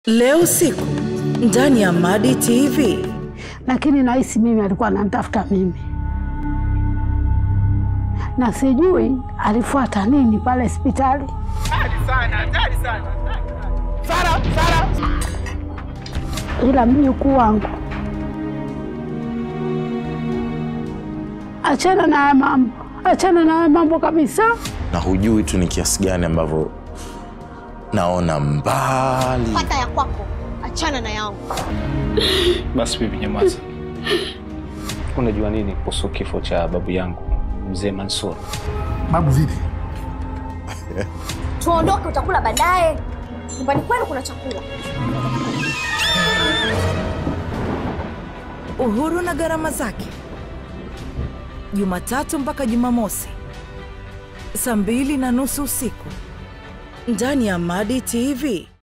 Leo usiku ndani ya Madi TV. lakini nahisi mimi alikuwa ananitafuta mimi, na sijui alifuata nini pale hospitali. Ila mjukuu wangu, achana na haya mambo, achana na haya mambo kabisa. na hujui tu ni kiasi gani ambavyo naona mbali. Pata ya kwako, achana na yangu. Basi bibi, nyamaza. Unajua nini kuhusu kifo cha babu yangu mzee Mansur? Babu vipi? Tuondoke, utakula baadaye. Nyumbani kwenu kuna chakula. Uhuru na gharama zake, Jumatatu mpaka Jumamosi saa mbili na nusu usiku ndani ya Madi TV.